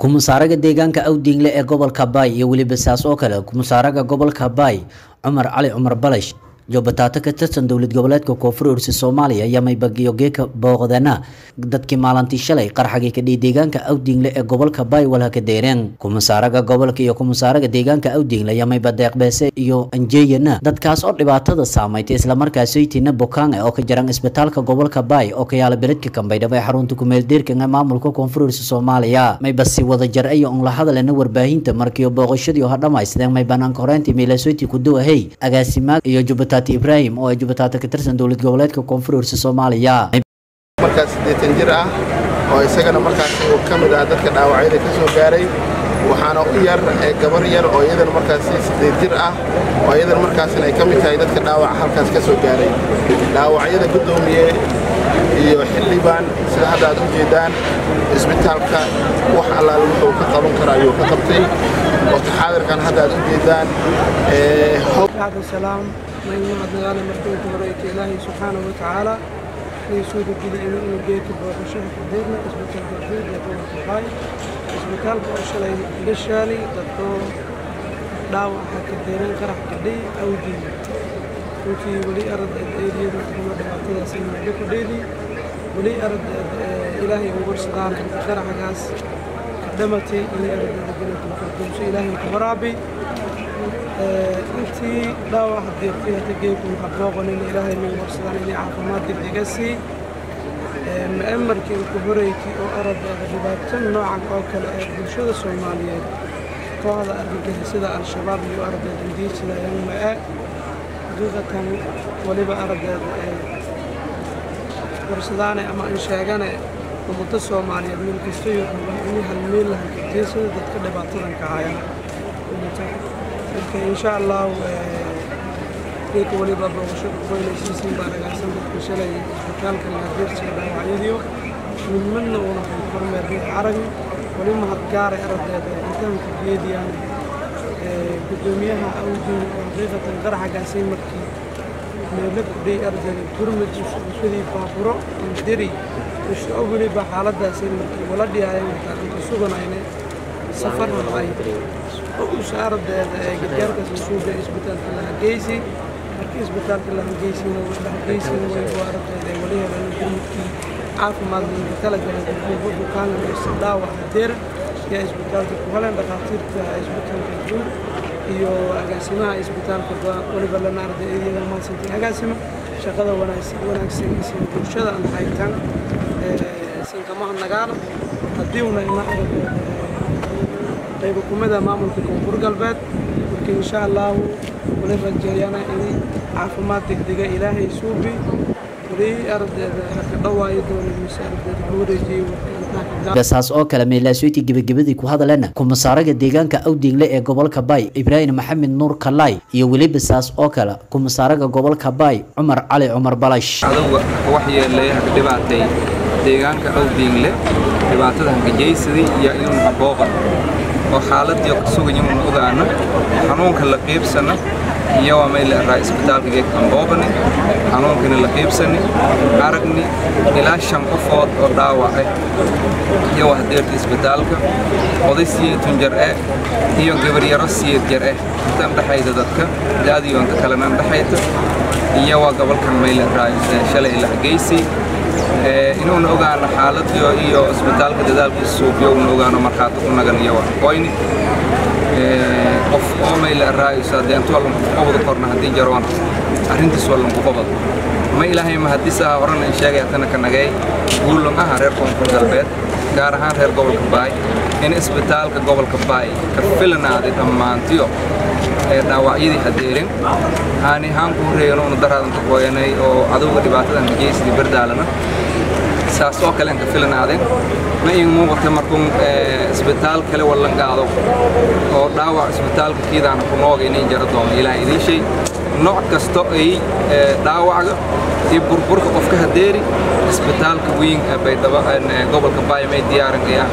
kumasaaraga deegaanka awdingle ee gobolka baay iyo weliba saas oo kale kumasaaraga gobolka baay cumar cali cumar balash joobataata ka tirsan dowlad goboleedka koonfur ursi soomaaliya ayaa maybagiyo geeka booqdana dadkii maalintii shalay qarxagii kadhiy deegaanka awdingle ee gobolka baay walha ka deereen kumasaaraga gobolka iyo kumasaaraga deegaanka awdingle ayaa mayba deeqbeese iyo anjeeyana dadkaas oo dhibaatada saamaytay islamarkaasaytina bukaange oo ka jiran isbitaalka gobolka baay oo ka yaala beledka kambaydhabo ee xarunta kumeeldeerka ee maamulka koonfur ursi soomaaliya mayba si wada jar iyo un la hadalena warbaahinta markiio booqashadii oo dhamaysteen may banaanka horeyntii miilasoyti kuduwahey agaasimaag iyo jubata ibrahim oo ay jubataata ka tirsan dowlad goboleedka koonfur ursi soomaaliya markaas siddeetan jir ah oo isagana markaas uu ka mid ah dadka dhaawacyada ka soo gaaray waxaana u yar gabar yar oo iyadana markaas siddeed jir ah oo iyadana markaasna ay ka mid tahay dadka dhaawaca halkaas ka soo gaaray dhaawacyada guddoomiye iyo xildhibaan sida hadda aad u jeedaan isbitaalka wax allaale wuxuu ka qaban kara ayuu ka qabtay waqti xaadirkan hadda aad u jeedaan بعد السلام من يمد نغانا مرتين كبريت إلهي سبحانه وتعالى في سود الجدي إنه إنه جيت بوشة كبيرنا إسبتال بوشة يكون الحاي إسبتال بوشة لي للشالي تطو داوة حكا ديرين قرح كدي أو دي وفي ولي أرد إيدي رحمة دماتي سيما بكو ديدي ولي أرد إلهي وبرسدان قرح قاس قدمتي إلي أرد ربنا الفردوس إلهي كبرابي intii dhaawac deeqtay hata geeku waxaa booqanin ilaahay nagu warsadaan inay caafimaad degdega sii ma'amarkii ku horeykii oo aradeeda dhibaato noocan oo kale ee bulshada soomaaliyeed kooxda argagixisada al-shabaab iyo aradeeda indiisidayaan ma'e xaqiiqatan weliba aradeeda ee warsadaane ama aan sheegane ummado soomaaliyeed meel kasta iyo inay halmeel lahan kadiisada dadka dhibaatadan ka haya marka insha allah geedka waliba booqashada kuweynaysiisiin baa dhagaagsan dadka shalay isbitaalka laadeersiga dhaawacyadiyo midmadna uuna kormeerday aragni wali mahadgaaray aragdeeda intaanka geediyaan guddoomiyaha awdiin oo xaqiiqatan qaraxagaasay markii meelo kudhay ardayda gurmud ushadii baaburo indiri usoo weliba xaaladaasay markii wala dhiyaayeen markaan inta suganayna safar rabay usaaraddeeda ee gargaarkaas masuulka isbitaalka lahageysi markii isbitaalka lahageysina lahageysina way waaraddeeda ee wali heleen gurmudkii caafimaad looga talagalay dadkuuba bukaanka mise dhaawac hadeer yaa isbitaalka ku heleen dhakhaatiirta isbitaalka guud iyo agaasimaha isbitaalka waliba lana arday iyada mahadsantay agaasima shaqada wanaagsan isin bulshada aan haytan sinkamaha nagaana haddii una ina aragdeeda qayb hukumada maamulka koonfur galbeed marka insha allahu wali rajeeyana inay caafimaad degdega ilaahay suubi wali ardeeda haka dhawaayo doona mise ardeeda ku wareejiyey saas oo kale meelaasooyti gebagabadii ku hadalena kumasaaraga deegaanka awdingle ee gobolka baay ibraahim maxamed nuur kalaay iyo weliba saas oo kale kumasaaraga gobolka baay cumar cali cumar balash aduga waxyeelay haka dhibaatay deegaanka awdingle dhibaatada hangajaysadii iyo inuu habooqan oo xaaladii ka sugan inuu ogaano xanuunka la qiibsana iyo waa meel raa isbitaalka geedka amboobani xanuunkana la qiibsani aragni ilaa shan qofood oo dhaawacay iyo waa hadeerta isbitaalka oday siyeetun jar eh iyo gabaryaro siyeed jar eh intan dhexayda dadka daadiyo inta kalena dhexayta iyo waa gobolkan meel raa shalay la hageysi inuuna ogaano xaaladiyo iyo isbitaalka dadaalkiisa suubiyo una ogaano markhaati ku nagan iyo waa qoyni qof oo mayla raayso haddii intu wallan ku qabado korna haddii jaroon arrintiis wallan ku qabado ma ilaahay ma haddii saa horena in sheegaya tana ka nagay guulun aha reer koonfur galbeed gaar ahaan reer gobolka baay in isbitaalka gobolka baay ka filanaaday dhammaantiyo ee dhaawacyadii hadeerin aani ahaan ku horeeyana una daraadan ka gooyanay oo cadowga dhibaatadan ka geysadii bardaalana saas oo kale aan ka filanaaden ma ii muuqata markuun isbitaal kale wallan qaado oo dhaawac isbitaalka kiidaana ku nooga inay jaro doono ilaah idiin shay nooc kasto ay dhaawacga iyo burburka qofka hadeeri isbitaalka weyn ee baydhabo gobolka baayamay diyaaranaya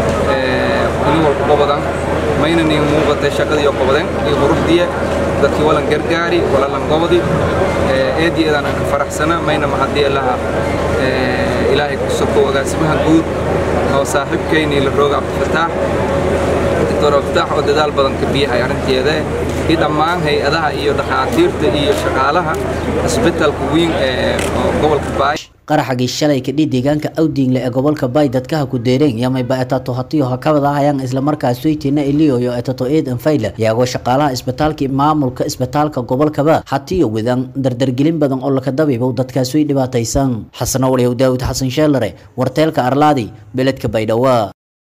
ini walku qabadan mayna niin muuqatay shaqadii oo qabaden iyo quruxdiya dadkii walan gargaari walalan gobodi eediyeedaan aan ka faraxsana mayna mahadii laha ilaahay ku sokow agaasimaha guud oo saaxiibkaynii la rooga cabdifataax doctor cabdifataax oo dadaal badan ka biyahay arrinteeda iyo dhammaan hay-adaha iyo dhakhaatiirta iyo shaqaalaha isbitaalka weyn ee gobolka baay qaraxagii shalay kadhi deegaanka awdiingle ee gobolka bay dadkaha ku deereen yamayba etato hatiyo hakabada hayaan islamarkaas soytina iliyoyo etato eed anfayle iyagoo shaqaalaha isbitaalka maamulka isbitaalka gobolkaba hatiyo wadan dardargelin badan oo laka dabiibow dadkaas way dhibaataysan xasano waliyow daawud xasan sheelare warteelka arlaadi beledka baydhawaa